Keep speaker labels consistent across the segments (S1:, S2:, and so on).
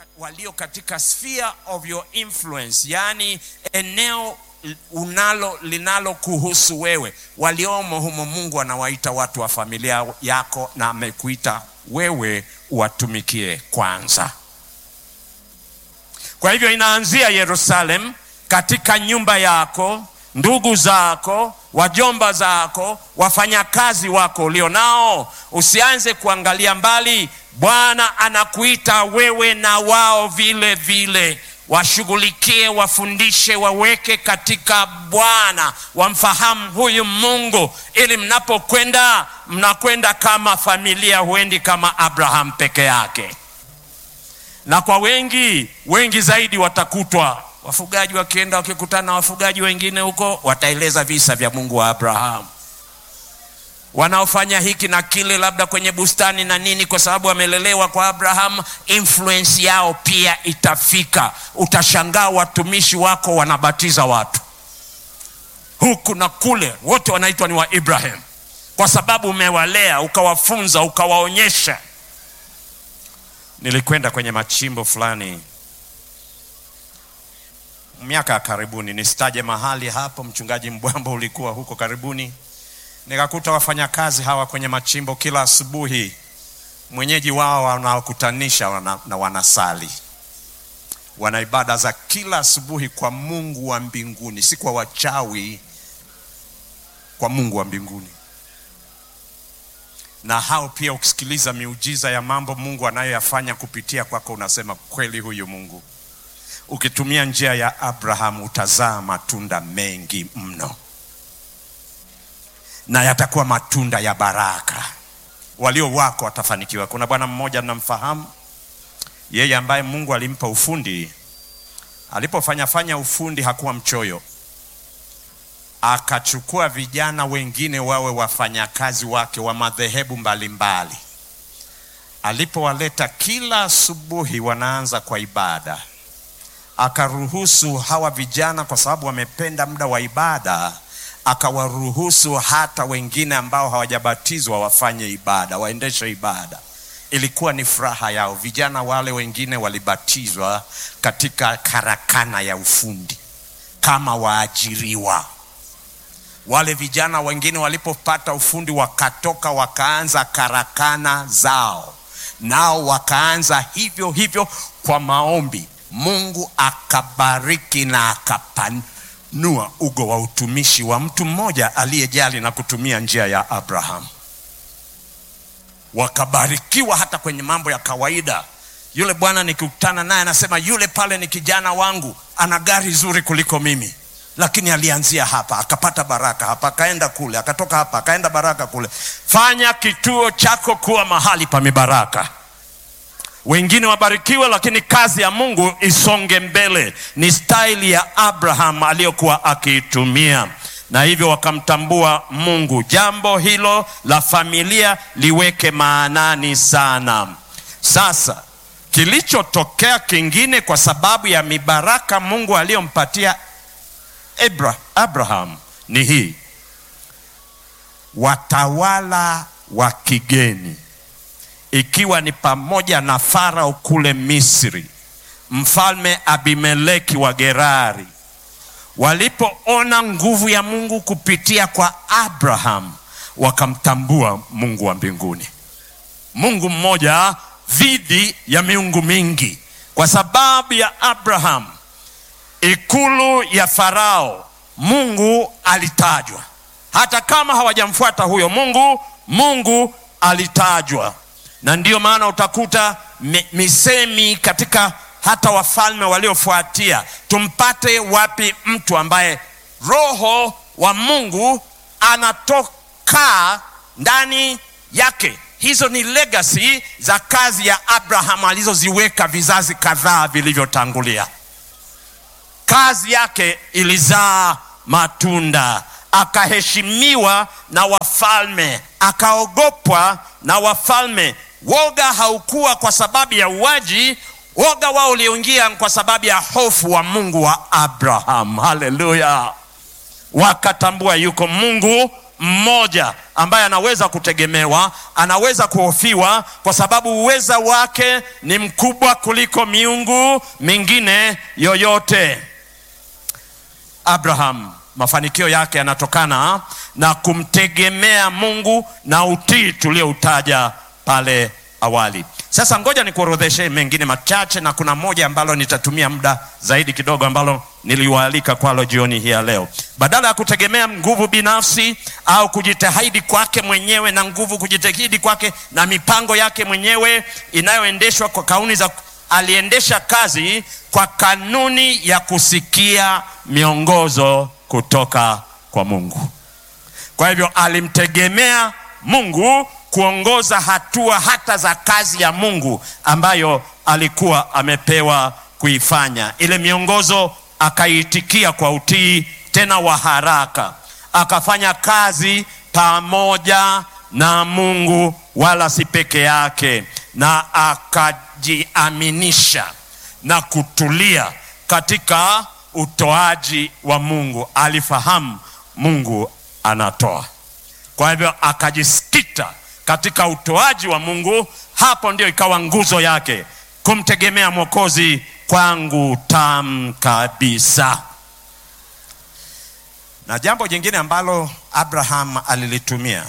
S1: walio katika sphere of your influence, yaani eneo unalo linalo kuhusu wewe, waliomo humo. Mungu anawaita watu wa familia yako, na amekuita wewe uwatumikie kwanza. Kwa hivyo inaanzia Yerusalemu, katika nyumba yako, ndugu zako, wajomba zako, wafanyakazi wako ulionao. Usianze kuangalia mbali. Bwana anakuita wewe na wao vile vile, washughulikie, wafundishe, waweke katika Bwana, wamfahamu huyu Mungu, ili mnapokwenda mnakwenda kama familia, huendi kama Abraham peke yake. Na kwa wengi wengi zaidi watakutwa wafugaji wakienda wakikutana na wafugaji wengine huko, wataeleza visa vya Mungu wa Abrahamu, wanaofanya hiki na kile, labda kwenye bustani na nini, kwa sababu wamelelewa kwa Abrahamu. Influence yao pia itafika. Utashangaa watumishi wako wanabatiza watu huku na kule, wote wanaitwa ni wa Ibrahim, kwa sababu umewalea, ukawafunza, ukawaonyesha. Nilikwenda kwenye machimbo fulani miaka ya karibuni, nisitaje mahali hapo. Mchungaji Mbwambo ulikuwa huko karibuni, nikakuta wafanyakazi hawa kwenye machimbo, kila asubuhi mwenyeji wao wanawakutanisha wana, na wanasali, wana ibada za kila asubuhi kwa Mungu wa mbinguni, si kwa wachawi, kwa Mungu wa mbinguni. Na hao pia, ukisikiliza miujiza ya mambo Mungu anayoyafanya kupitia kwako, unasema kweli, huyu Mungu ukitumia njia ya Abraham utazaa matunda mengi mno, na yatakuwa matunda ya baraka. Walio wako watafanikiwa. Kuna bwana mmoja namfahamu, yeye ambaye Mungu alimpa ufundi. Alipofanya fanya ufundi hakuwa mchoyo, akachukua vijana wengine wawe wafanyakazi wake wa madhehebu mbalimbali. Alipowaleta kila asubuhi, wanaanza kwa ibada akaruhusu hawa vijana kwa sababu wamependa muda wa ibada, akawaruhusu hata wengine ambao hawajabatizwa wafanye ibada, waendeshe ibada. Ilikuwa ni furaha yao. Vijana wale wengine walibatizwa katika karakana ya ufundi kama waajiriwa. Wale vijana wengine walipopata ufundi, wakatoka wakaanza karakana zao, nao wakaanza hivyo hivyo kwa maombi Mungu akabariki na akapanua ugo wa utumishi wa mtu mmoja aliyejali na kutumia njia ya Abrahamu. Wakabarikiwa hata kwenye mambo ya kawaida. Yule bwana nikikutana naye anasema, yule pale ni kijana wangu, ana gari zuri kuliko mimi, lakini alianzia hapa akapata baraka hapa, akaenda kule, akatoka hapa akaenda baraka kule. Fanya kituo chako kuwa mahali pa mibaraka wengine wabarikiwe, lakini kazi ya Mungu isonge mbele. Ni staili ya Abraham aliyokuwa akiitumia, na hivyo wakamtambua Mungu. Jambo hilo la familia liweke maanani sana. Sasa kilichotokea kingine, kwa sababu ya mibaraka Mungu aliyompatia Abraham ni hii: watawala wa kigeni ikiwa ni pamoja na Farao kule Misri, mfalme Abimeleki wa Gerari, walipoona nguvu ya Mungu kupitia kwa Abraham, wakamtambua Mungu wa mbinguni, Mungu mmoja dhidi ya miungu mingi. Kwa sababu ya Abraham, ikulu ya Farao, Mungu alitajwa. Hata kama hawajamfuata huyo Mungu, Mungu alitajwa na ndiyo maana utakuta misemi katika hata wafalme waliofuatia, tumpate wapi mtu ambaye roho wa Mungu anatoka ndani yake. Hizo ni legacy za kazi ya Abraham alizoziweka vizazi kadhaa vilivyotangulia. Kazi yake ilizaa matunda, akaheshimiwa na wafalme, akaogopwa na wafalme. Woga haukuwa kwa sababu ya uwaji, woga wao ulioingia kwa sababu ya hofu wa Mungu wa Abraham. Haleluya! Wakatambua yuko Mungu mmoja ambaye anaweza kutegemewa, anaweza kuhofiwa, kwa sababu uweza wake ni mkubwa kuliko miungu mingine yoyote. Abraham, mafanikio yake yanatokana na kumtegemea Mungu na utii tulioutaja pale awali. Sasa ngoja nikuorodheshe mengine machache, na kuna moja ambalo nitatumia muda zaidi kidogo, ambalo niliwaalika kwalo jioni hii ya leo. Badala ya kutegemea nguvu binafsi au kujitahidi kwake mwenyewe na nguvu kujitahidi kwake na mipango yake mwenyewe inayoendeshwa kwa kauni za, aliendesha kazi kwa kanuni ya kusikia miongozo kutoka kwa Mungu. Kwa hivyo alimtegemea Mungu kuongoza hatua hata za kazi ya Mungu ambayo alikuwa amepewa kuifanya. Ile miongozo akaitikia kwa utii tena wa haraka, akafanya kazi pamoja na Mungu, wala si peke yake, na akajiaminisha na kutulia katika utoaji wa Mungu. Alifahamu Mungu anatoa, kwa hivyo akajisikita katika utoaji wa Mungu. Hapo ndio ikawa nguzo yake, kumtegemea Mwokozi kwangu tam kabisa. Na jambo jingine ambalo Abraham alilitumia,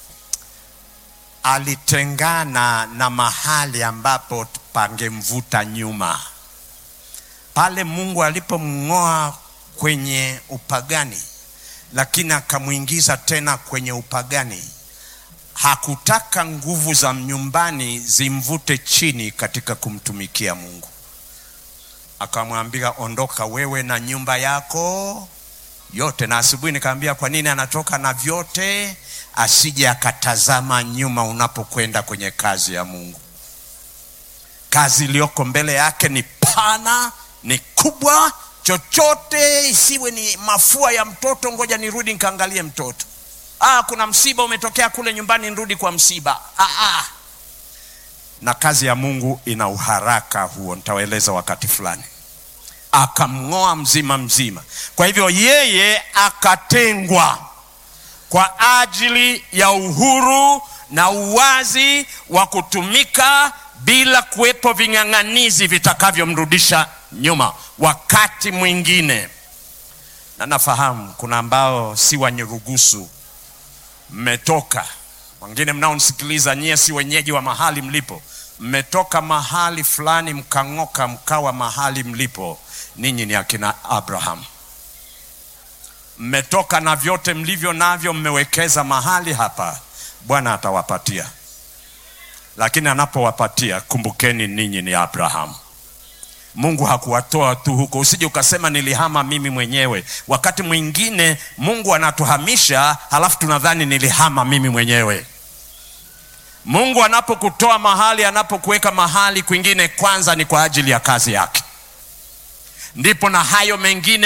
S1: alitengana na mahali ambapo pangemvuta nyuma. Pale Mungu alipomng'oa kwenye upagani, lakini akamwingiza tena kwenye upagani hakutaka nguvu za nyumbani zimvute chini katika kumtumikia Mungu. Akamwambia, ondoka wewe na nyumba yako yote. Na asubuhi nikaambia kwa nini anatoka na vyote, asije akatazama nyuma unapokwenda kwenye kazi ya Mungu. Kazi iliyoko mbele yake ni pana, ni kubwa. Chochote isiwe ni mafua ya mtoto, ngoja nirudi nikaangalie mtoto Ah, kuna msiba umetokea kule nyumbani, nirudi kwa msiba. Ah, ah. Na kazi ya Mungu ina uharaka huo, nitawaeleza wakati fulani. Akamng'oa mzima mzima. Kwa hivyo yeye akatengwa kwa ajili ya uhuru na uwazi wa kutumika bila kuwepo ving'ang'anizi vitakavyomrudisha nyuma wakati mwingine. Na nafahamu kuna ambao si wanyerugusu mmetoka wengine mnaonisikiliza, nyie si wenyeji wa mahali mlipo, mmetoka mahali fulani mkang'oka mkawa mahali mlipo. Ninyi ni akina Abraham, mmetoka na vyote mlivyo navyo, mmewekeza mahali hapa. Bwana atawapatia, lakini anapowapatia kumbukeni, ninyi ni Abraham. Mungu hakuwatoa tu huko, usije ukasema nilihama mimi mwenyewe. Wakati mwingine Mungu anatuhamisha halafu tunadhani nilihama mimi mwenyewe. Mungu anapokutoa mahali, anapokuweka mahali kwingine, kwanza ni kwa ajili ya kazi yake, ndipo na hayo mengine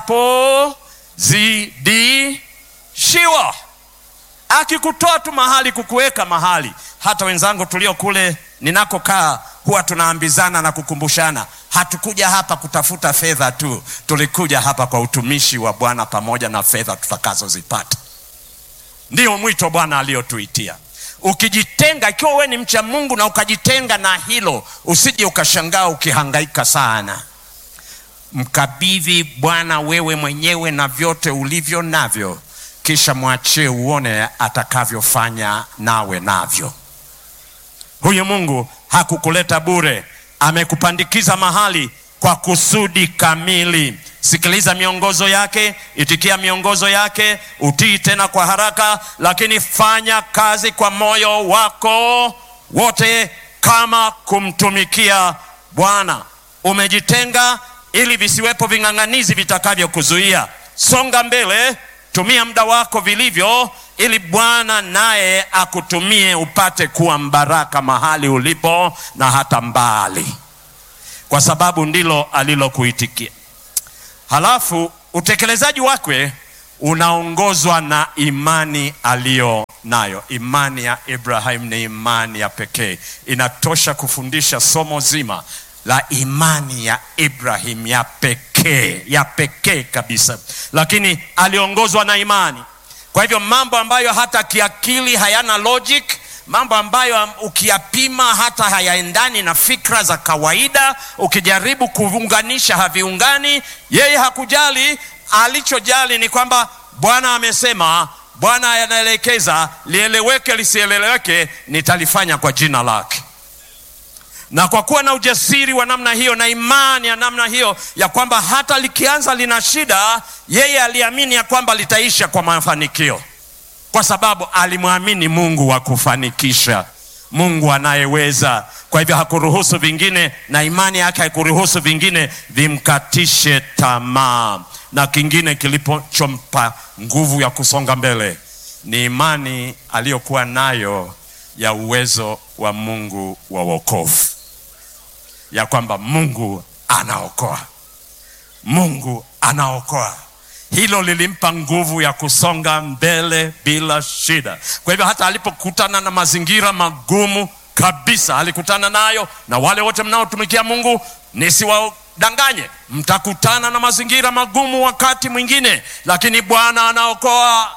S1: mtakapozidishiwa. Akikutoa tu mahali, kukuweka mahali, hata wenzangu tulio kule ninakokaa huwa tunaambizana na kukumbushana, hatukuja hapa kutafuta fedha tu, tulikuja hapa kwa utumishi wa Bwana pamoja na fedha tutakazozipata. Ndiyo mwito Bwana aliyotuitia. Ukijitenga, ikiwa wewe ni mcha Mungu na ukajitenga na hilo, usije ukashangaa ukihangaika sana. Mkabidhi Bwana wewe mwenyewe na vyote ulivyo navyo, kisha mwachie uone atakavyofanya nawe navyo. Huyu Mungu hakukuleta bure, amekupandikiza mahali kwa kusudi kamili. Sikiliza miongozo yake, itikia miongozo yake, utii tena kwa haraka, lakini fanya kazi kwa moyo wako wote kama kumtumikia Bwana. Umejitenga ili visiwepo ving'ang'anizi vitakavyokuzuia. Songa mbele, tumia muda wako vilivyo ili Bwana naye akutumie upate kuwa mbaraka mahali ulipo na hata mbali, kwa sababu ndilo alilokuitikia. Halafu utekelezaji wake unaongozwa na imani aliyo nayo. Imani ya Ibrahim ni imani ya pekee, inatosha kufundisha somo zima la imani ya Ibrahim ya pekee, ya pekee kabisa, lakini aliongozwa na imani Kwa hivyo mambo ambayo hata kiakili hayana logic, mambo ambayo ukiyapima hata hayaendani na fikra za kawaida, ukijaribu kuunganisha haviungani. Yeye hakujali, alichojali ni kwamba Bwana amesema, Bwana anaelekeza, lieleweke lisieleweke, nitalifanya kwa jina lake na kwa kuwa na ujasiri wa namna hiyo na imani ya namna hiyo ya kwamba hata likianza lina shida, yeye aliamini ya kwamba litaisha kwa mafanikio, kwa sababu alimwamini Mungu wa kufanikisha, Mungu anayeweza. Kwa hivyo hakuruhusu vingine, na imani yake haikuruhusu vingine vimkatishe tamaa. Na kingine kilichompa nguvu ya kusonga mbele ni imani aliyokuwa nayo ya uwezo wa Mungu wa wokovu, ya kwamba Mungu anaokoa, Mungu anaokoa. Hilo lilimpa nguvu ya kusonga mbele bila shida. Kwa hivyo hata alipokutana na mazingira magumu kabisa, alikutana nayo. Na wale wote mnaotumikia Mungu, nisiwadanganye, mtakutana na mazingira magumu wakati mwingine, lakini Bwana anaokoa.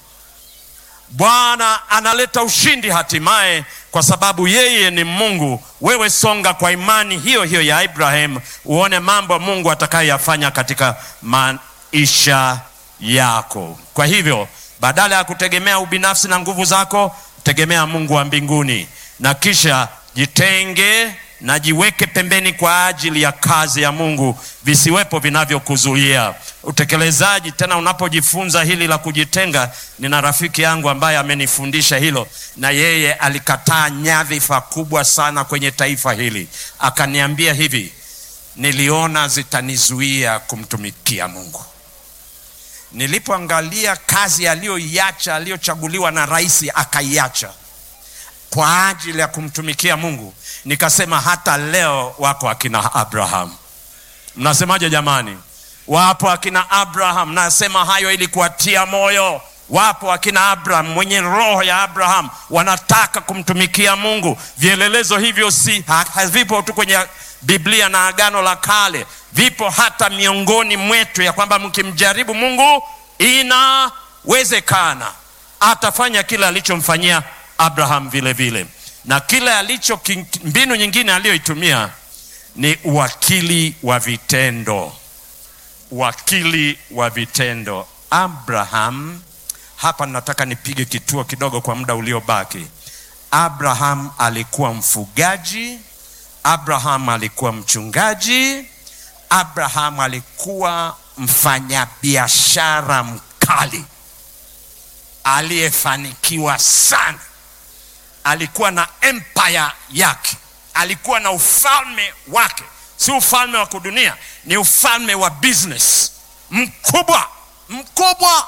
S1: Bwana analeta ushindi hatimaye, kwa sababu yeye ni Mungu. Wewe songa kwa imani hiyo hiyo ya Ibrahim, uone mambo Mungu atakayoyafanya katika maisha yako. Kwa hivyo badala ya kutegemea ubinafsi na nguvu zako, tegemea Mungu wa mbinguni, na kisha jitenge na jiweke pembeni kwa ajili ya kazi ya Mungu, visiwepo vinavyokuzuia utekelezaji. Tena unapojifunza hili la kujitenga, nina rafiki yangu ambaye amenifundisha hilo, na yeye alikataa nyadhifa kubwa sana kwenye taifa hili, akaniambia hivi, niliona zitanizuia kumtumikia Mungu. Nilipoangalia kazi aliyoiacha, aliyochaguliwa na rais akaiacha kwa ajili ya kumtumikia Mungu, nikasema hata leo wako akina Abraham. Mnasemaje jamani? Wapo akina Abraham. Nasema hayo ili kuwatia moyo. Wapo akina Abraham mwenye roho ya Abraham, wanataka kumtumikia Mungu. Vielelezo hivyo si havipo tu kwenye Biblia na Agano la Kale, vipo hata miongoni mwetu, ya kwamba mkimjaribu Mungu inawezekana atafanya kile alichomfanyia Abraham vile vile, na kile alicho mbinu nyingine aliyoitumia ni uwakili wa vitendo. Uwakili wa vitendo. Abraham, hapa nataka nipige kituo kidogo kwa muda uliobaki. Abraham alikuwa mfugaji. Abraham alikuwa mchungaji. Abraham alikuwa mfanyabiashara mkali aliyefanikiwa sana. Alikuwa na empire yake, alikuwa na ufalme wake, si ufalme wa kudunia, ni ufalme wa business mkubwa mkubwa.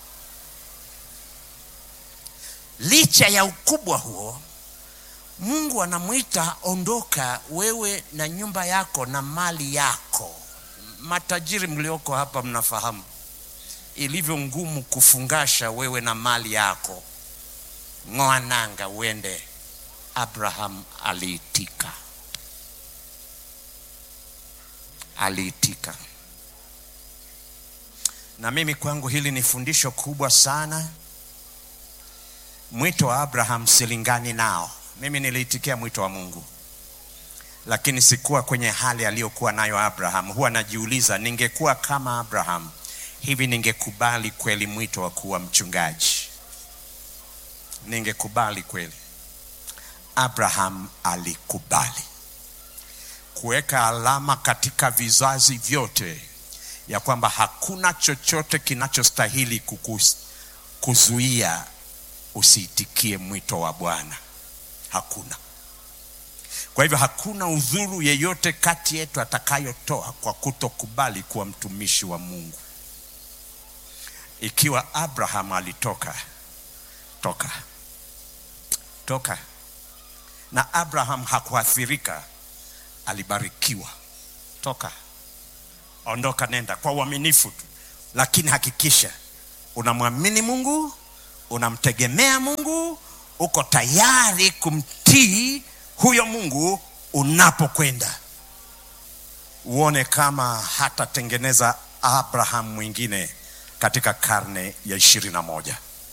S1: Licha ya ukubwa huo, Mungu anamwita ondoka, wewe na nyumba yako na mali yako. Matajiri mlioko hapa mnafahamu ilivyo ngumu kufungasha wewe na mali yako, ng'oa nanga uende. Abraham aliitika, aliitika. Na mimi kwangu hili ni fundisho kubwa sana. Mwito wa Abraham silingani nao. Mimi niliitikia mwito wa Mungu, lakini sikuwa kwenye hali aliyokuwa nayo Abraham. Huwa najiuliza, ningekuwa kama Abraham hivi ningekubali kweli mwito wa kuwa mchungaji? Ningekubali kweli? Abraham alikubali kuweka alama katika vizazi vyote ya kwamba hakuna chochote kinachostahili kukuzuia usiitikie mwito wa Bwana. Hakuna. Kwa hivyo hakuna udhuru yeyote kati yetu atakayotoa kwa kutokubali kuwa mtumishi wa Mungu. Ikiwa Abraham alitoka toka toka, na Abraham hakuathirika, alibarikiwa. Toka, ondoka, nenda kwa uaminifu tu, lakini hakikisha unamwamini Mungu, unamtegemea Mungu, uko tayari kumtii huyo Mungu unapokwenda. Uone kama hatatengeneza Abraham mwingine katika karne ya ishirini na moja.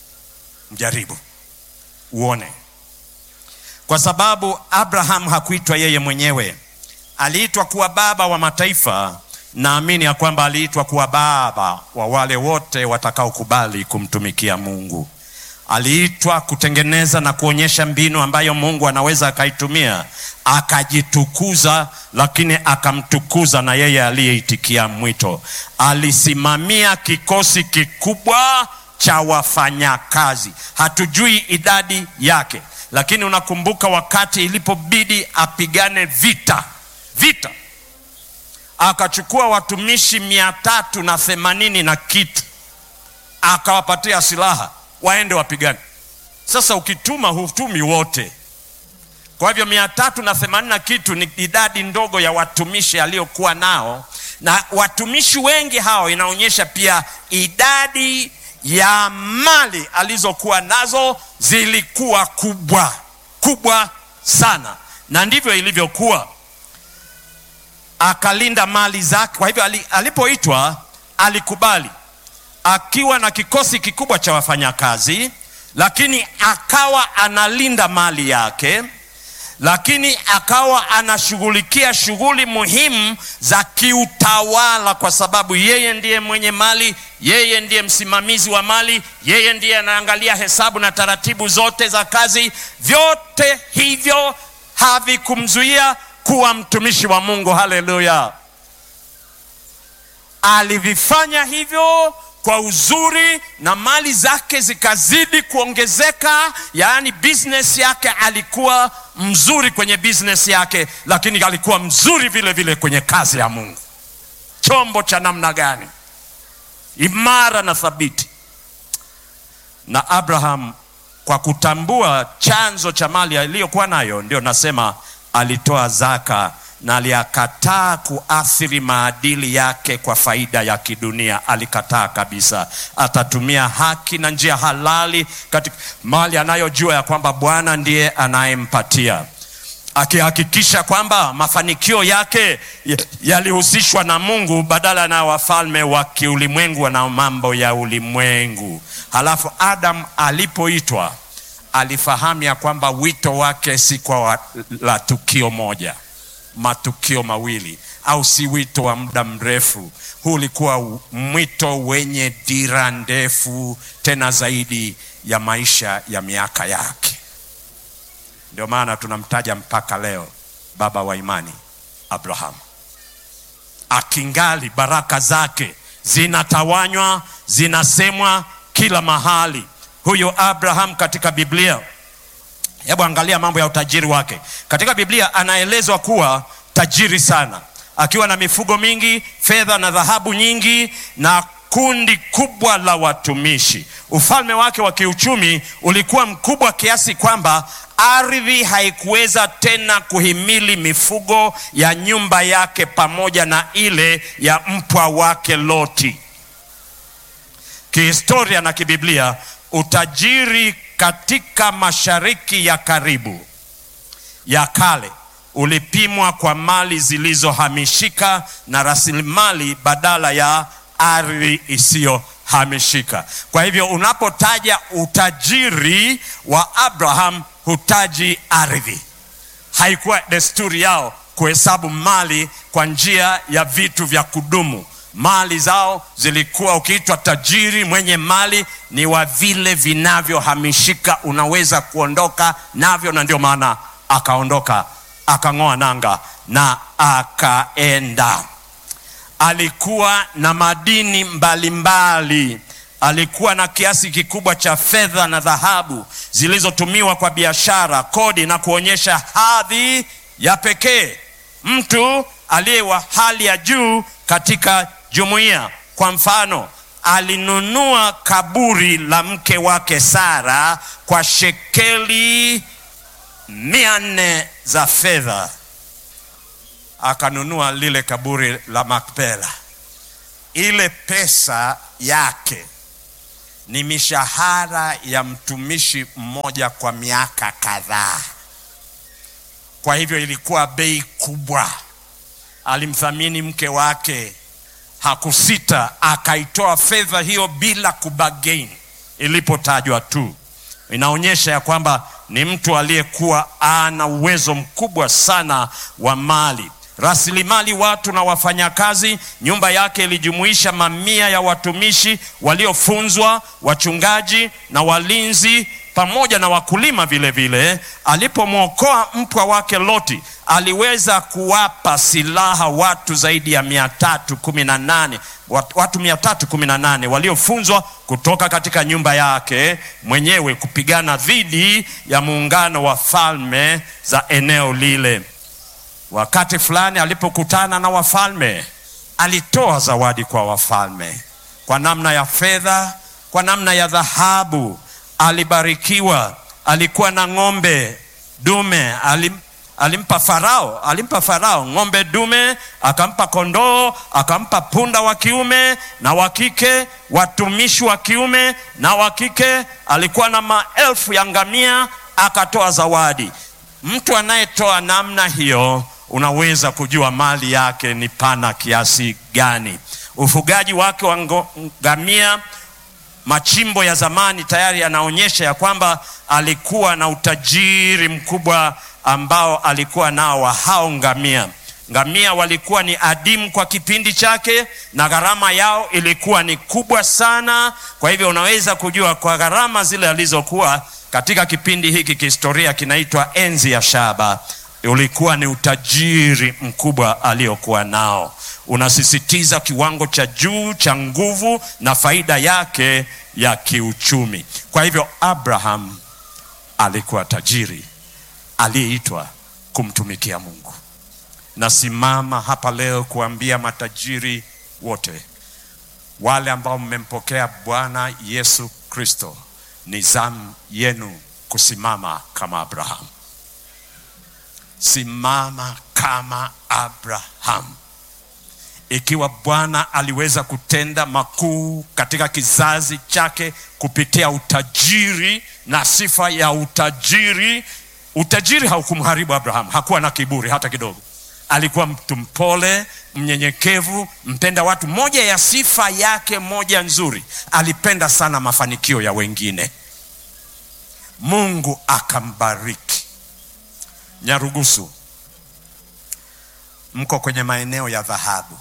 S1: Mjaribu uone, kwa sababu Abraham hakuitwa yeye mwenyewe, aliitwa kuwa baba wa mataifa. Naamini ya kwamba aliitwa kuwa baba wa wale wote watakaokubali kumtumikia Mungu. Aliitwa kutengeneza na kuonyesha mbinu ambayo Mungu anaweza akaitumia akajitukuza, lakini akamtukuza na yeye aliyeitikia mwito. Alisimamia kikosi kikubwa cha wafanyakazi, hatujui idadi yake, lakini unakumbuka wakati ilipobidi apigane vita vita, akachukua watumishi mia tatu na themanini na kitu akawapatia silaha waende wapigane. Sasa ukituma hutumi wote, kwa hivyo mia tatu na themanini na kitu ni idadi ndogo ya watumishi aliyokuwa nao, na watumishi wengi hao inaonyesha pia idadi ya mali alizokuwa nazo zilikuwa kubwa kubwa sana, na ndivyo ilivyokuwa. Akalinda mali zake. Kwa hivyo alipoitwa alikubali akiwa na kikosi kikubwa cha wafanyakazi, lakini akawa analinda mali yake, lakini akawa anashughulikia shughuli muhimu za kiutawala, kwa sababu yeye ndiye mwenye mali, yeye ndiye msimamizi wa mali, yeye ndiye anaangalia hesabu na taratibu zote za kazi. Vyote hivyo havikumzuia kuwa mtumishi wa Mungu. Haleluya! Alivifanya hivyo kwa uzuri na mali zake zikazidi kuongezeka. Yaani business yake, alikuwa mzuri kwenye business yake, lakini alikuwa mzuri vile vile kwenye kazi ya Mungu. Chombo cha namna gani! Imara na thabiti. Na Abraham kwa kutambua chanzo cha mali aliyokuwa nayo, ndio nasema alitoa zaka na aliyakataa kuathiri maadili yake kwa faida ya kidunia. Alikataa kabisa. Atatumia haki na njia halali katika mali anayojua ya kwamba Bwana ndiye anayempatia, akihakikisha kwamba mafanikio yake yalihusishwa na Mungu badala na wafalme wa kiulimwengu na mambo ya ulimwengu. Halafu Adam alipoitwa alifahamu ya kwamba wito wake si kwa la tukio moja matukio mawili au si wito wa muda mrefu. Huu ulikuwa mwito wenye dira ndefu, tena zaidi ya maisha ya miaka yake. Ndio maana tunamtaja mpaka leo baba wa imani Abrahamu, akingali baraka zake zinatawanywa, zinasemwa kila mahali. Huyo Abraham katika Biblia Hebu angalia mambo ya utajiri wake katika Biblia. Anaelezwa kuwa tajiri sana, akiwa na mifugo mingi, fedha na dhahabu nyingi, na kundi kubwa la watumishi. Ufalme wake wa kiuchumi ulikuwa mkubwa kiasi kwamba ardhi haikuweza tena kuhimili mifugo ya nyumba yake pamoja na ile ya mpwa wake Loti. Kihistoria na kibiblia, utajiri katika mashariki ya karibu ya kale ulipimwa kwa mali zilizohamishika na rasilimali badala ya ardhi isiyohamishika. Kwa hivyo unapotaja utajiri wa Abraham hutaji ardhi. Haikuwa desturi yao kuhesabu mali kwa njia ya vitu vya kudumu. Mali zao zilikuwa, ukiitwa tajiri mwenye mali, ni wa vile vinavyohamishika, unaweza kuondoka navyo, na ndio maana akaondoka, akang'oa nanga na akaenda. Alikuwa na madini mbalimbali mbali. Alikuwa na kiasi kikubwa cha fedha na dhahabu zilizotumiwa kwa biashara, kodi na kuonyesha hadhi ya pekee, mtu aliye wa hali ya juu katika jumuiya. Kwa mfano, alinunua kaburi la mke wake Sara kwa shekeli mia nne za fedha, akanunua lile kaburi la Makpela. Ile pesa yake ni mishahara ya mtumishi mmoja kwa miaka kadhaa. Kwa hivyo ilikuwa bei kubwa. Alimthamini mke wake, hakusita, akaitoa fedha hiyo bila kubagain ilipotajwa tu. inaonyesha ya kwamba ni mtu aliyekuwa ana uwezo mkubwa sana wa mali rasilimali watu na wafanyakazi. Nyumba yake ilijumuisha mamia ya watumishi waliofunzwa, wachungaji na walinzi, pamoja na wakulima vile vile. Alipomwokoa mpwa wake Loti, aliweza kuwapa silaha watu zaidi ya mia tatu kumi na nane watu mia tatu kumi na nane waliofunzwa kutoka katika nyumba yake mwenyewe kupigana dhidi ya muungano wa falme za eneo lile. Wakati fulani alipokutana na wafalme, alitoa zawadi kwa wafalme kwa namna ya fedha, kwa namna ya dhahabu. Alibarikiwa, alikuwa na ng'ombe dume alim, alimpa Farao, alimpa Farao ng'ombe dume, akampa kondoo, akampa punda wa kiume na wa kike, watumishi wa kiume na wa kike. Alikuwa na maelfu ya ngamia, akatoa zawadi. Mtu anayetoa namna hiyo unaweza kujua mali yake ni pana kiasi gani. Ufugaji wake wa ngamia, machimbo ya zamani tayari yanaonyesha ya kwamba alikuwa na utajiri mkubwa ambao alikuwa nao wa hao ngamia. Ngamia walikuwa ni adimu kwa kipindi chake, na gharama yao ilikuwa ni kubwa sana. Kwa hivyo unaweza kujua kwa gharama zile alizokuwa katika kipindi hiki kihistoria kinaitwa enzi ya shaba ulikuwa ni utajiri mkubwa aliokuwa nao. Unasisitiza kiwango cha juu cha nguvu na faida yake ya kiuchumi. Kwa hivyo Abraham alikuwa tajiri aliyeitwa kumtumikia Mungu. Nasimama hapa leo kuambia matajiri wote, wale ambao mmempokea Bwana Yesu Kristo, ni zamu yenu kusimama kama Abraham. Simama kama Abraham. Ikiwa Bwana aliweza kutenda makuu katika kizazi chake kupitia utajiri na sifa ya utajiri, utajiri haukumharibu Abraham. Hakuwa na kiburi hata kidogo. Alikuwa mtu mpole, mnyenyekevu, mpenda watu. Moja ya sifa yake moja nzuri, alipenda sana mafanikio ya wengine. Mungu akambariki. Nyarugusu, mko kwenye maeneo ya dhahabu.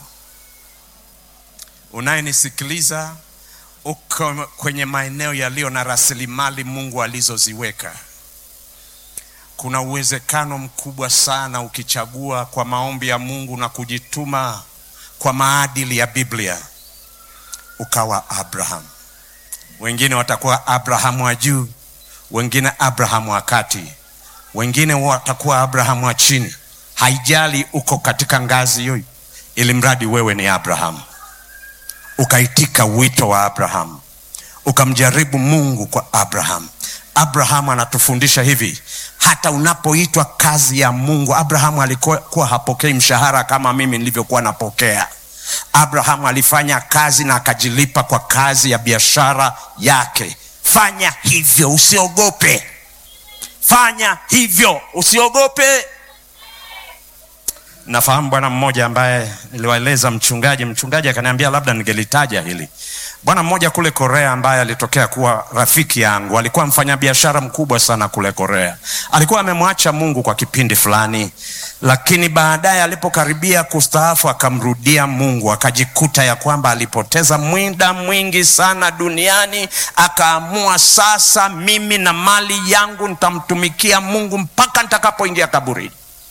S1: Unayenisikiliza uko kwenye maeneo yaliyo na rasilimali Mungu alizoziweka. Kuna uwezekano mkubwa sana ukichagua kwa maombi ya Mungu na kujituma kwa maadili ya Biblia ukawa Abraham. Wengine watakuwa Abrahamu wa juu, wengine Abrahamu wa kati wengine watakuwa Abrahamu wa chini. Haijali uko katika ngazi hiyo, ili mradi wewe ni Abrahamu, ukaitika wito wa Abrahamu, ukamjaribu Mungu kwa Abrahamu. Abrahamu anatufundisha hivi, hata unapoitwa kazi ya Mungu. Abrahamu alikuwa hapokei mshahara kama mimi nilivyokuwa napokea. Abrahamu alifanya kazi na akajilipa kwa kazi ya biashara yake. Fanya hivyo, usiogope. Fanya hivyo usiogope. Nafahamu bwana mmoja ambaye niliwaeleza mchungaji, mchungaji akaniambia labda ningelitaja hili. Bwana mmoja kule Korea ambaye alitokea kuwa rafiki yangu, alikuwa mfanyabiashara mkubwa sana kule Korea. Alikuwa amemwacha Mungu kwa kipindi fulani, lakini baadaye alipokaribia kustaafu akamrudia Mungu, akajikuta ya kwamba alipoteza muda mwingi sana duniani. Akaamua sasa, mimi na mali yangu nitamtumikia Mungu mpaka nitakapoingia kaburini.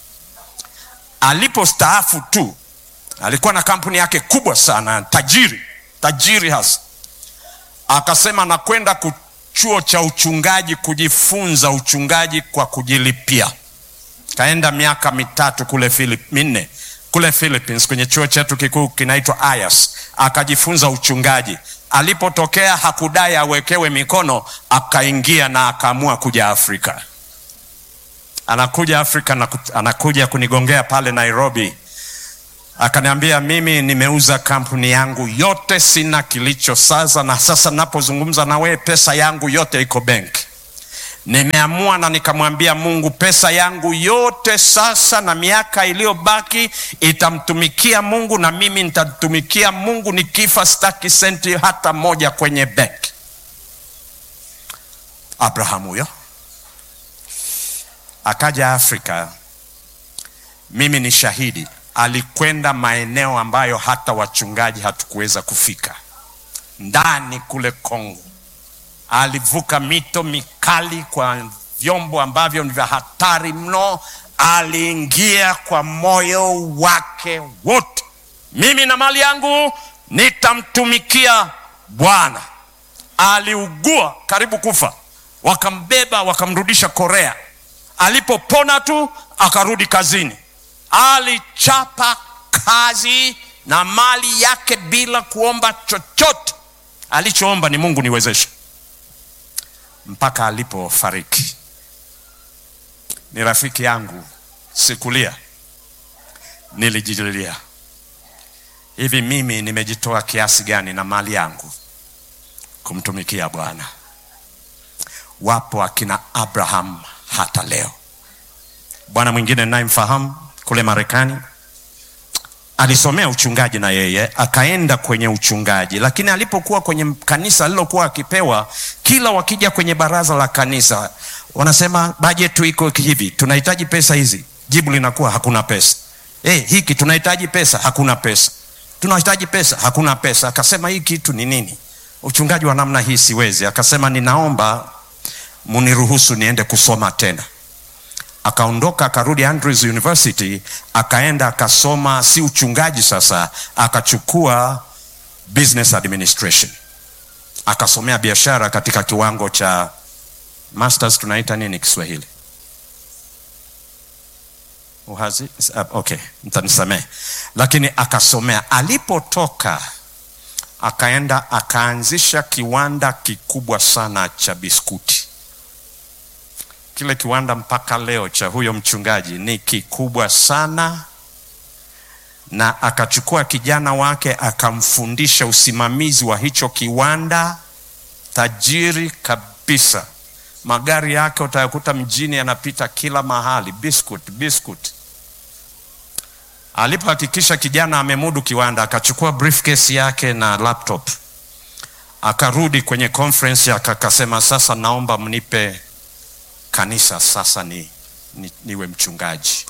S1: Alipostaafu tu alikuwa na kampuni yake kubwa sana, tajiri tajiri hasa. Akasema nakwenda chuo cha uchungaji kujifunza uchungaji kwa kujilipia. Kaenda miaka mitatu kule Philip, minne kule Philippines kwenye chuo chetu kikuu kinaitwa Ayas, akajifunza uchungaji. Alipotokea hakudai awekewe mikono, akaingia na akaamua kuja Afrika. Anakuja Afrika na anakuja kunigongea pale Nairobi akaniambia mimi nimeuza kampuni yangu yote, sina kilicho sasa, na sasa napozungumza na wewe pesa yangu yote iko benki. Nimeamua na nikamwambia Mungu, pesa yangu yote sasa na miaka iliyobaki itamtumikia Mungu, na mimi nitamtumikia Mungu. Nikifa sitaki senti hata moja kwenye benki. Abraham huyo akaja Afrika. Mimi ni shahidi, alikwenda maeneo ambayo hata wachungaji hatukuweza kufika, ndani kule Kongo. Alivuka mito mikali kwa vyombo ambavyo ni vya hatari mno. Aliingia kwa moyo wake wote, mimi na mali yangu nitamtumikia Bwana. Aliugua karibu kufa, wakambeba wakamrudisha Korea. Alipopona tu akarudi kazini. Alichapa kazi na mali yake bila kuomba chochote. Alichoomba ni Mungu niwezeshe, mpaka alipofariki. Ni rafiki yangu, sikulia, nilijililia hivi, mimi nimejitoa kiasi gani na mali yangu kumtumikia Bwana. Wapo akina Abraham hata leo. Bwana mwingine ninayemfahamu kule Marekani alisomea uchungaji na yeye akaenda kwenye uchungaji, lakini alipokuwa kwenye kanisa alilokuwa akipewa, kila wakija kwenye baraza la kanisa wanasema bajeti iko hivi, tunahitaji pesa hizi, jibu linakuwa hakuna pesa. Hey, hiki tunahitaji pesa, hakuna pesa, tunahitaji pesa, hakuna pesa. Akasema hii kitu ni nini? Uchungaji wa namna hii siwezi. Akasema ninaomba muniruhusu niende kusoma tena. Akaondoka akarudi Andrews University, akaenda akasoma, si uchungaji sasa, akachukua business administration, akasomea biashara katika kiwango cha masters. Tunaita nini Kiswahili? Uhazi? Okay, mtanisamehe, lakini akasomea. Alipotoka akaenda akaanzisha kiwanda kikubwa sana cha biskuti. Kile kiwanda mpaka leo cha huyo mchungaji ni kikubwa sana, na akachukua kijana wake akamfundisha usimamizi wa hicho kiwanda. Tajiri kabisa, magari yake utayakuta mjini yanapita kila mahali, biscuit biscuit. Alipohakikisha kijana amemudu kiwanda, akachukua briefcase yake na laptop, akarudi kwenye conference yake, akasema sasa naomba mnipe kanisa sasa ni, ni, niwe mchungaji.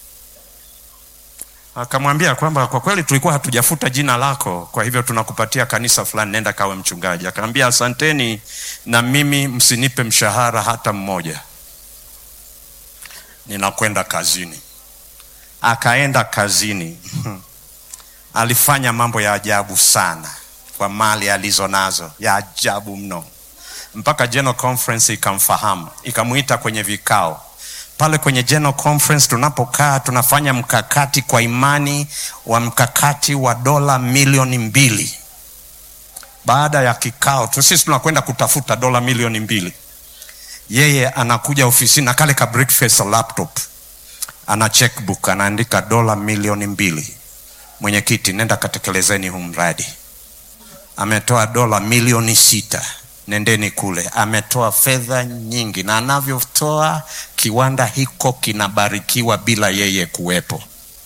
S1: Akamwambia kwamba kwa kweli tulikuwa hatujafuta jina lako, kwa hivyo tunakupatia kanisa fulani, nenda kawe mchungaji. Akamwambia asanteni, na mimi msinipe mshahara hata mmoja, ninakwenda kazini. Akaenda kazini alifanya mambo ya ajabu sana kwa mali alizonazo, ya ajabu mno mpaka General Conference ikamfahamu ikamwita kwenye vikao pale kwenye General Conference. Tunapokaa tunafanya mkakati kwa imani wa mkakati wa dola milioni mbili. Baada ya kikao tu sisi tunakwenda kutafuta dola milioni mbili, yeye anakuja ofisini na kale ka briefcase laptop, ana checkbook, anaandika dola milioni mbili. Mwenyekiti, nenda katekelezeni huu mradi. Ametoa dola milioni sita nendeni kule. Ametoa fedha nyingi, na anavyotoa kiwanda hiko kinabarikiwa bila yeye kuwepo.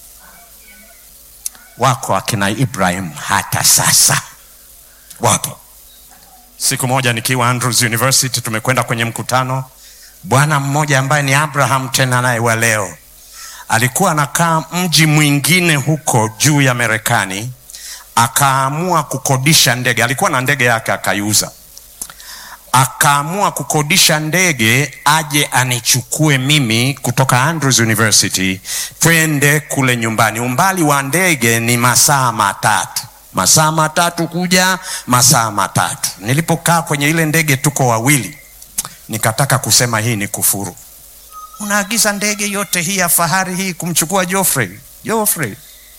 S1: Wako akina Ibrahim hata sasa wapo. Siku moja nikiwa Andrews University, tumekwenda kwenye mkutano, bwana mmoja ambaye ni Abraham tena naye wa leo alikuwa anakaa mji mwingine huko juu ya Marekani, akaamua kukodisha ndege. Alikuwa na ndege yake akaiuza akaamua kukodisha ndege aje anichukue mimi kutoka Andrews University twende kule nyumbani. Umbali wa ndege ni masaa matatu, masaa matatu kuja, masaa matatu. Nilipokaa kwenye ile ndege, tuko wawili, nikataka kusema hii ni kufuru. Unaagiza ndege yote hii ya fahari hii kumchukua Geoffrey, Geoffrey.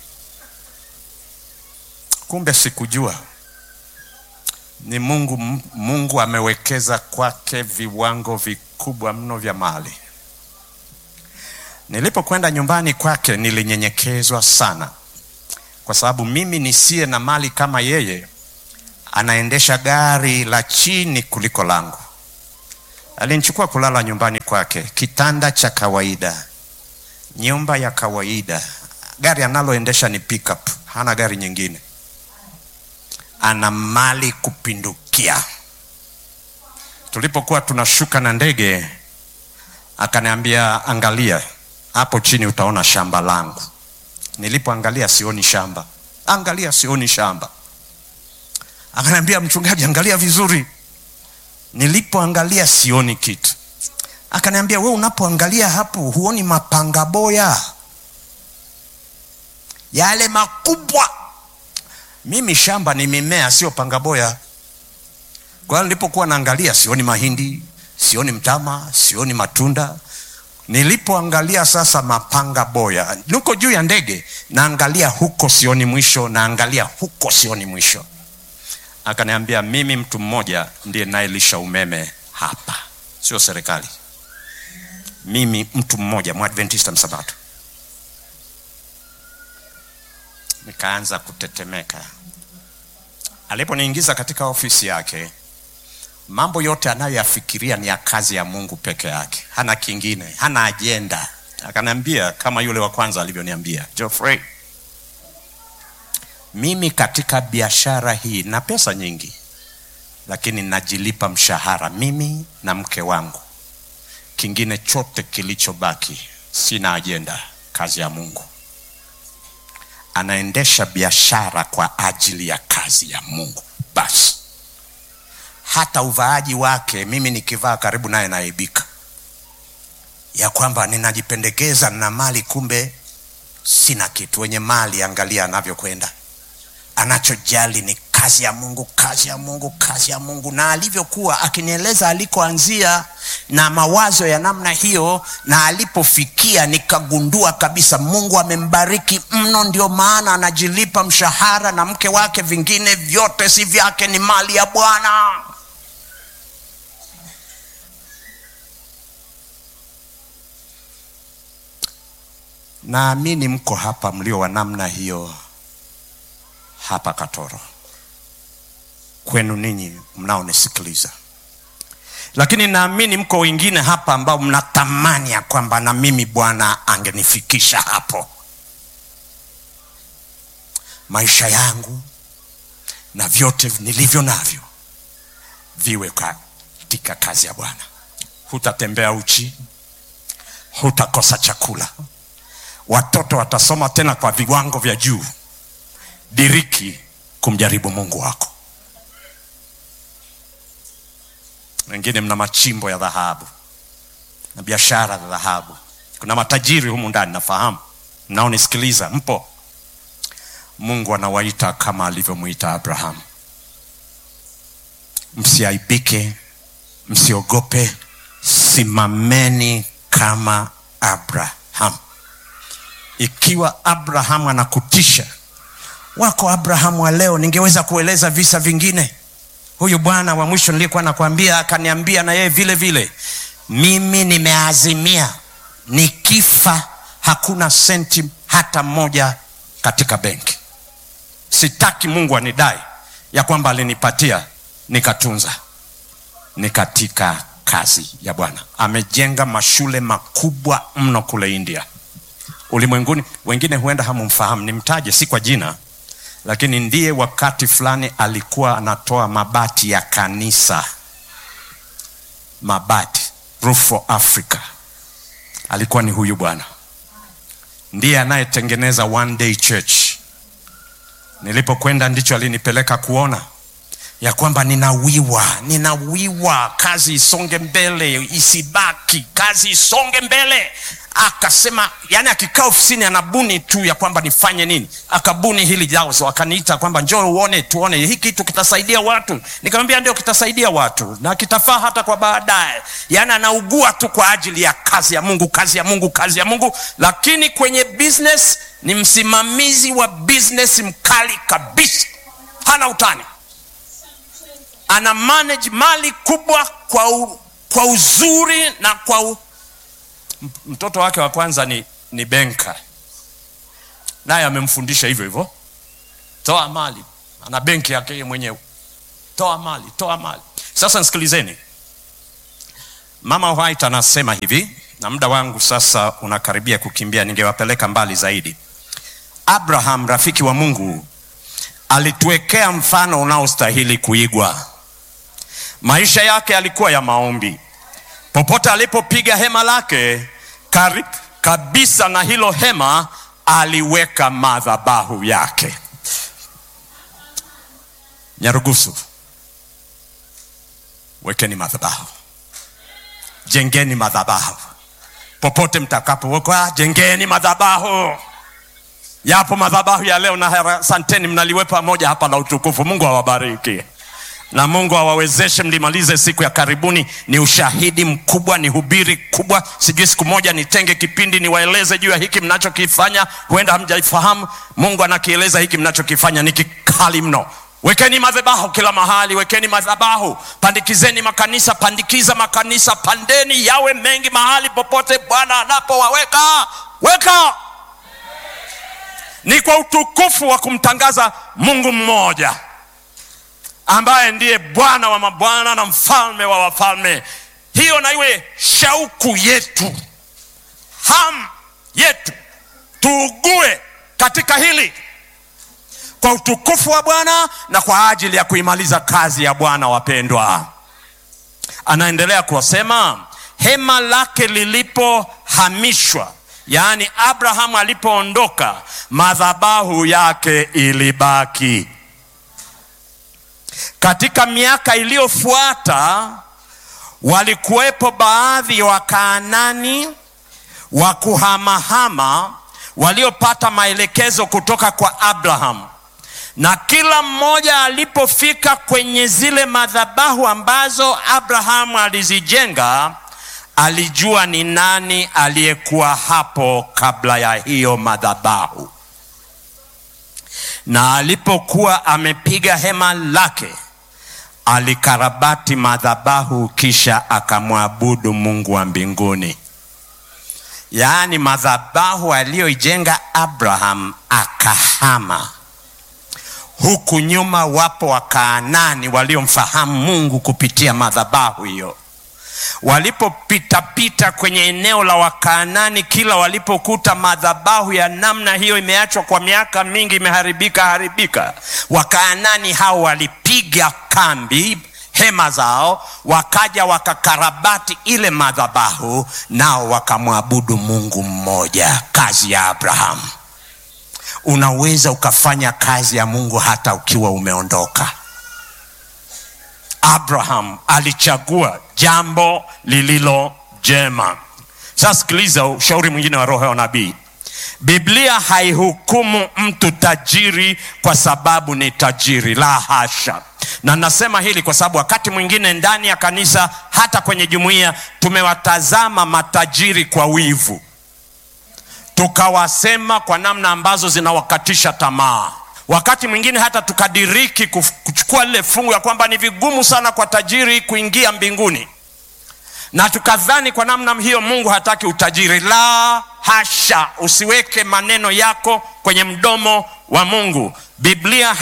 S1: Kumbe sikujua ni Mungu. Mungu amewekeza kwake viwango vikubwa mno vya mali. Nilipokwenda nyumbani kwake nilinyenyekezwa sana, kwa sababu mimi nisiye na mali kama yeye anaendesha gari la chini kuliko langu. Alinichukua kulala nyumbani kwake, kitanda cha kawaida, nyumba ya kawaida. Gari analoendesha ni pickup, hana gari nyingine ana mali kupindukia. tulipokuwa tunashuka na ndege akaniambia angalia hapo chini utaona shamba langu nilipoangalia sioni shamba angalia sioni shamba akaniambia mchungaji angalia vizuri nilipoangalia sioni kitu akaniambia we unapoangalia hapo huoni mapanga boya yale makubwa mimi shamba ni mimea sio pangaboya kwa hiyo nilipokuwa naangalia sioni mahindi sioni mtama sioni matunda nilipoangalia sasa mapanga boya niko juu ya ndege naangalia huko sioni mwisho naangalia huko sioni mwisho akaniambia mimi mtu mmoja ndiye nayelisha umeme hapa sio serikali mimi mtu mmoja mwadventista msabato nikaanza kutetemeka aliponiingiza katika ofisi yake mambo yote anayoyafikiria ni ya kazi ya mungu peke yake hana kingine hana ajenda akaniambia kama yule wa kwanza alivyoniambia Geoffrey, mimi katika biashara hii na pesa nyingi lakini najilipa mshahara mimi na mke wangu kingine chote kilichobaki sina ajenda kazi ya mungu anaendesha biashara kwa ajili ya kazi ya mungu basi hata uvaaji wake mimi nikivaa karibu naye naibika ya kwamba ninajipendekeza na mali kumbe sina kitu wenye mali angalia anavyokwenda anachojali ni kazi ya mungu kazi ya mungu kazi ya mungu na alivyokuwa akinieleza alikoanzia na mawazo ya namna hiyo na alipofikia nikagundua kabisa mungu amembariki mno ndio maana anajilipa mshahara na mke wake vingine vyote si vyake ni mali ya bwana naamini mko hapa mlio wa namna hiyo hapa katoro kwenu ninyi mnaonisikiliza lakini naamini mko wengine hapa ambao mnatamani ya kwamba na mimi bwana angenifikisha hapo maisha yangu na vyote nilivyo navyo viwe katika kazi ya bwana hutatembea uchi hutakosa chakula watoto watasoma tena kwa viwango vya juu diriki kumjaribu mungu wako wengine mna machimbo ya dhahabu na biashara za dhahabu kuna matajiri humu ndani nafahamu mnaonisikiliza mpo mungu anawaita kama alivyomwita abrahamu msiaibike msiogope simameni kama abrahamu ikiwa abrahamu anakutisha wako abrahamu wa leo ningeweza kueleza visa vingine huyu bwana wa mwisho nilikuwa nakwambia akaniambia na yeye vile vile mimi nimeazimia nikifa hakuna senti hata moja katika benki sitaki mungu anidai ya kwamba alinipatia nikatunza ni katika kazi ya bwana amejenga mashule makubwa mno kule india ulimwenguni wengine huenda hamumfahamu nimtaje si kwa jina lakini ndiye wakati fulani alikuwa anatoa mabati ya kanisa mabati roof for africa alikuwa ni huyu bwana ndiye anayetengeneza one day church nilipokwenda ndicho alinipeleka kuona ya kwamba ninawiwa ninawiwa kazi isonge mbele isibaki kazi isonge mbele akasema yani akikaa ofisini anabuni tu ya kwamba nifanye nini akabuni hili jazo akaniita kwamba njoo uone tuone hii kitu kitasaidia watu nikamwambia ndio kitasaidia watu na kitafaa hata kwa baadaye yani anaugua tu kwa ajili ya kazi ya mungu kazi ya mungu kazi ya mungu lakini kwenye business ni msimamizi wa business mkali kabisa hana utani ana manage mali kubwa kwa, u, kwa uzuri na kwa u, mtoto wake wa kwanza ni, ni benka naye amemfundisha hivyo hivyo toa mali ana benki yake yeye mwenyewe toa mali toa mali sasa nisikilizeni mama white anasema hivi na muda wangu sasa unakaribia kukimbia ningewapeleka mbali zaidi abraham rafiki wa mungu alituwekea mfano unaostahili kuigwa maisha yake yalikuwa ya maombi. Popote alipopiga hema lake, karibu kabisa na hilo hema aliweka madhabahu yake. Nyarugusu, wekeni madhabahu, jengeni madhabahu popote mtakapowekwa, jengeni madhabahu. Yapo madhabahu ya leo, na asanteni, mnaliwe pamoja hapa la utukufu. Mungu awabariki na Mungu awawezeshe mlimalize siku ya karibuni. Ni ushahidi mkubwa, ni hubiri kubwa. Sijui siku moja nitenge kipindi niwaeleze juu ya hiki mnachokifanya, huenda hamjaifahamu. Mungu anakieleza hiki mnachokifanya ni kikali mno. Wekeni madhabahu kila mahali, wekeni madhabahu, pandikizeni makanisa, pandikiza makanisa, pandeni yawe mengi mahali popote Bwana anapowaweka weka. Ni kwa utukufu wa kumtangaza Mungu mmoja ambaye ndiye Bwana wa mabwana na mfalme wa wafalme. Hiyo na iwe shauku yetu, hamu yetu, tuugue katika hili kwa utukufu wa Bwana na kwa ajili ya kuimaliza kazi ya Bwana. Wapendwa, anaendelea kuwasema, hema lake lilipohamishwa, yaani Abrahamu alipoondoka, madhabahu yake ilibaki. Katika miaka iliyofuata walikuwepo baadhi ya Wakaanani wa kuhamahama waliopata maelekezo kutoka kwa Abrahamu, na kila mmoja alipofika kwenye zile madhabahu ambazo Abrahamu alizijenga, alijua ni nani aliyekuwa hapo kabla ya hiyo madhabahu, na alipokuwa amepiga hema lake alikarabati madhabahu, kisha akamwabudu Mungu wa mbinguni. Yaani madhabahu aliyoijenga Abraham akahama. Huku nyuma wapo Wakaanani waliomfahamu Mungu kupitia madhabahu hiyo. Walipopitapita kwenye eneo la Wakaanani, kila walipokuta madhabahu ya namna hiyo imeachwa kwa miaka mingi, imeharibika haribika, Wakaanani hao walipiga kambi hema zao, wakaja wakakarabati ile madhabahu, nao wakamwabudu Mungu mmoja. Kazi ya Abrahamu. Unaweza ukafanya kazi ya Mungu hata ukiwa umeondoka. Abraham alichagua jambo lililo jema. Sasa sikiliza ushauri mwingine wa roho ya nabii. Biblia haihukumu mtu tajiri kwa sababu ni tajiri, la hasha. Na nasema hili kwa sababu wakati mwingine ndani ya kanisa, hata kwenye jumuiya, tumewatazama matajiri kwa wivu, tukawasema kwa namna ambazo zinawakatisha tamaa. Wakati mwingine hata tukadiriki kuchukua lile fungu ya kwamba ni vigumu sana kwa tajiri kuingia mbinguni, na tukadhani kwa namna hiyo Mungu hataki utajiri. La hasha! Usiweke maneno yako kwenye mdomo wa Mungu. Biblia